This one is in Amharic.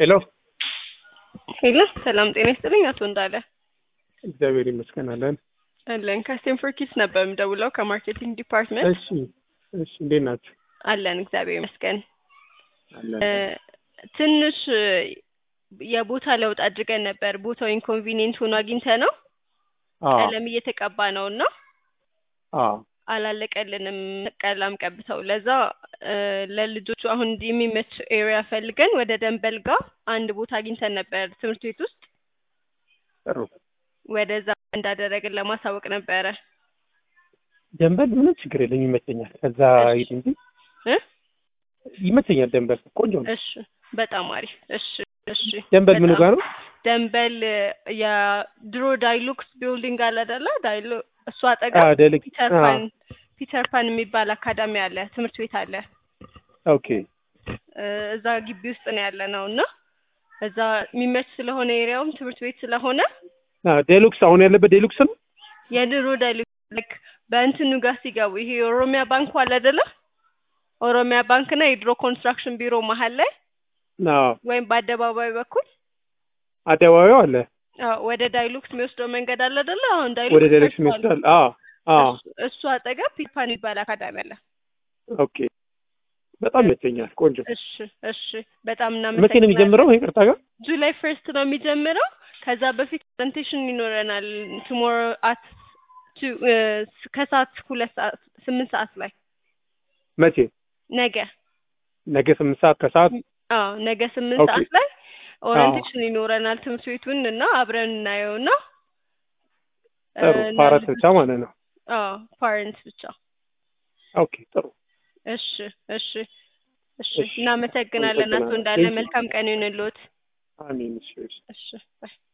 ሄሎ ሄሎ ሰላም ጤና ይስጥልኝ አቶ እንዳለ እግዚአብሔር ይመስገን አለን። አለን ከስቴንፎርድ ኪድስ ነበር የምደውለው ከማርኬቲንግ ዲፓርትመንት እሺ እሺ፣ እንዴት ናችሁ? አለን እግዚአብሔር ይመስገን አለን። እ፣ ትንሽ እ፣ የቦታ ለውጥ አድርገን ነበር ቦታው ኢንኮንቪኒየንት ሆኖ አግኝተ ነው አዎ ቀለም እየተቀባ ነው እና አዎ አላለቀልንም ቀለም ቀብተው ለዛ እ፣ ለልጆቹ አሁን እንዲህ የሚመች ኤሪያ ፈልገን ወደ ደንበል ጋር አንድ ቦታ አግኝተን ነበር ትምህርት ቤት ውስጥ ጥሩ። ወደዛ እንዳደረግን ለማሳወቅ ነበረ ደንበል ምንም ችግር የለም ይመቸኛል። ከዛ እሺ። ሂድ እንጂ እ ይመቸኛል። ደንበል ቆንጆ ነው። እሺ በጣም አሪፍ እሺ እሺ ደንበል ምኑ በጣም ጋር ነው? ደንበል የድሮ ዳይሉክስ ቢልዲንግ አለ አይደለ ዳይሉ እሱ አ አጠገብ ደልክ ፒተር አ ፓን ፒተር ፓን የሚባል አካዳሚ አለ ትምህርት ቤት አለ ኦኬ እ፣ እዛ ግቢ ውስጥ ነው ያለ ነው እና እዛ የሚመች ስለሆነ ኤሪያውም ትምህርት ቤት ስለሆነ አ ዴሉክስ አሁን ያለበት ዴሉክስ ነው። የድሮ ዳይሉክስ ልክ በእንትኑ ጋር ሲገቡ ይሄ የኦሮሚያ ባንኩ አለ አይደለ ኦሮሚያ ባንክና የድሮ ኮንስትራክሽን ቢሮ መሀል ላይ አዎ ወይም በአደባባይ በኩል አደባባዩ አለ አዎ፣ ወደ ዳይሉክስ የሚወስደው መንገድ አለ አይደለ አሁን ወደ ዳይሉክስ ዴሉክስ ፈርሷል። ይወስዳል። አዎ አዎ እሱ- እሱ አጠገብ ፒፓን የሚባል አካዳሚ አለ። ኦኬ በጣም ይመቸኛል። ቆንጆ እሺ እሺ፣ በጣም መቼ ነው እናመሰግናለን። የሚጀምረው? ይቅርታ ጋር ጁላይ ፈርስት ነው የሚጀምረው። ከዛ በፊት ፕሬዘንቴሽን ይኖረናል ቱሞሮ አት ከሰዓት ሁለት ሰዓት ስምንት ሰዓት ላይ መቼ? ነገ ነገ ስምንት ሰዓት ከሰዓት አዎ ነገ ስምንት ኦኬ። ሰዓት ላይ ኦሪንቴሽን ይኖረናል ትምህርት ቤቱን እና አብረን እናየውና ጥሩ እና ፓራት ልጆች- ብቻ ማለት ነው። አዎ ፓረንትስ ብቻ ኦኬ ጥሩ እሺ እሺ እሺ እሺ፣ እናመሰግናለን አቶ አመሰግናለሁ። እንዳለ Thank you. መልካም ቀን ይሁንልዎት አሜን። እሺ እሺ። እሺ ባይ